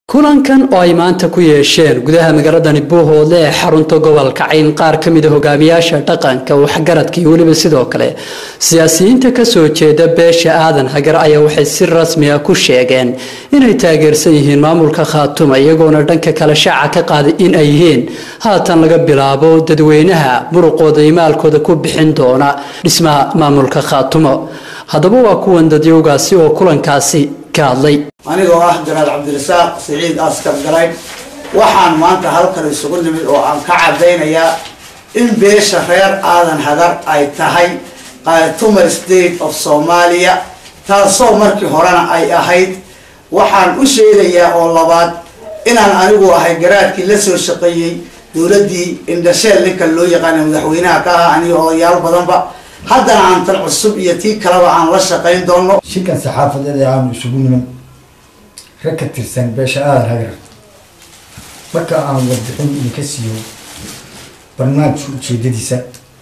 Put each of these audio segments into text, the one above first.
kulankan oo ay maanta ku yeesheen gudaha magaaladani buuhoodle ee xarunta gobolka cayn qaar ka mid a hogaamiyaasha dhaqanka waxgaradka iyo weliba sidoo kale siyaasiyiinta kasoo jeeda beesha aadan hagar ayaa waxay si rasmi ah ku sheegeen inay taageersan yihiin maamulka khaatuma iyagoona dhanka kale shaaca ka qaaday in ay yihiin haatan laga bilaabo dadweynaha muruqooda iyo maalkooda ku bixin doona dhismaha maamulka khaatumo haddaba waa kuwan dadyowgaasi oo kulankaasi ka hadlay anigoo ah janaal cabdirasaaq siciid askar galayd waxaan maanta halkan isugu nimid oo aan ka cadaynayaa in beesha reer aadan hagar ay tahay khaatuma state of soomaaliya taasoo markii horena ay ahayd waxaan u sheegayaa oo labaad inaan anigu ahay garaadkii la soo shaqeeyey dowladdii indhasheel ninka loo yaqaana madaxweynaha ka ah aniga odayaal badanba haddana aan tan cusub iyo tii kaleba aan la shaqayn doono shirkan saxaafadeed ee aanu isugu niman rag ka tirsan beesha aadan hagar marka aan warbixin idinka siiyo barnaamijka ujeedadiisa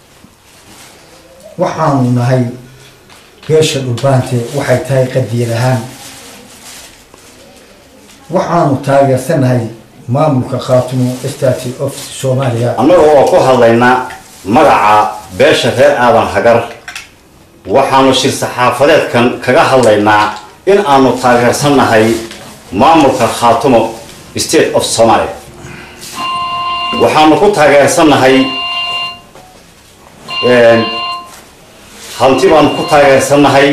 waxaanu nahay beesha dhulbaante waxay tahay qadiyad ahaan waxaanu taageersanahay maamulka khaatumo state of soomaaliya annaga oo ku hadlaynaa magaca beesha reer aadan hagar waxaanu shir saxaafadeedkan kaga hadlaynaa in aanu taageersannahay maamulka khaatumo state of somalia waxaanu ku taageersannahay hanti baanu ku taageersannahay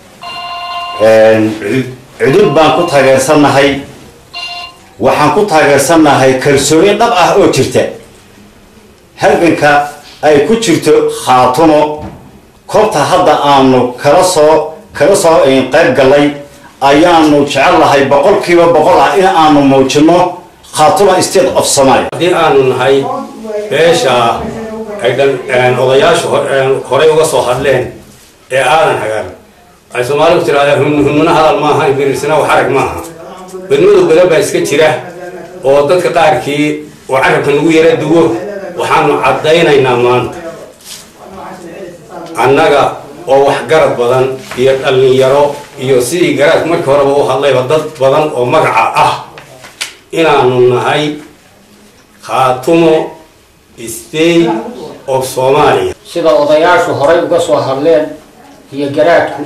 cudud baan ku taageersannahay waxaan ku taageersannahay kalsooni dhab ah oo jirta halganka ay ku jirto khaatumo koobta hadda aanu kala soo kala soo qayb gallay ayaanu jecellahay boqolkiiba boqol ah in aanu muujino khaatuma state of somalia haddii aanu nahay beesha ay odayaashu horey uga soo hadleen ee aadan hagar ay soomaalidu tiraahdaa hunmuna hadal maaha birirsina xarag maaha badmadu badan baa iska jira oo dadka qaarkii oo carabka nagu yara duwo waxaanu caddaynaynaa maanta annaga oo waxgarad badan iyo dhallinyaro iyo sidii garaadku markii horeba u hadlayba dad badan oo magaca ah inaanu nahay khaatumo state of soomaaliya sida odayaashu horay uga soo hadleen iyo garaadku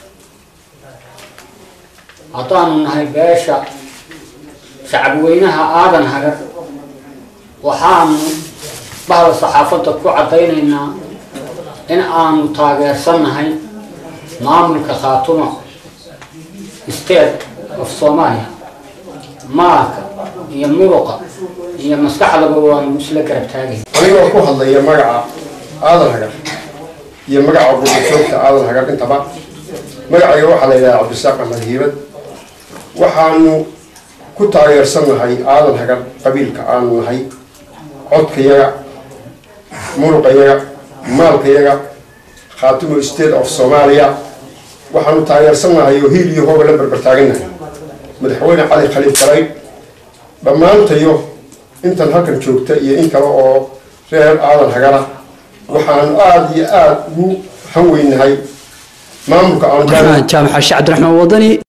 haddaanu nahay beesha shacabweynaha aadan hagar waxaanu bahda saxaafadda ku caddaynaynaa in aanu taageersannahay maamulka khaatuma state of soomaaliya maalka iyo muruqa iyo maskaxdaba waanu isla garab taagay anigoo ku hadlaya magaca aadan hagar iyo magaca gurbajoogta aadan hagar intaba magacayga waxaa la yidhaha cabdisaaq axmed hiibad waxaanu ku taageersannahay aadan hagar qabiilka aanu nahay codkayaga muruqayaga maalkayaga khaatumo state of soomaaliya waxaanu taageersannahay oo hiil iyo hooba la barbartaagannahay madaxweyne cali khaliif galayd dhammaantayo intan halkan joogta iyo in kale oo reer aadan hagara waxaanu aada iyo aada ugu han weynahay maamulka aanu jaamac xaashi cabdiraxmaan wadani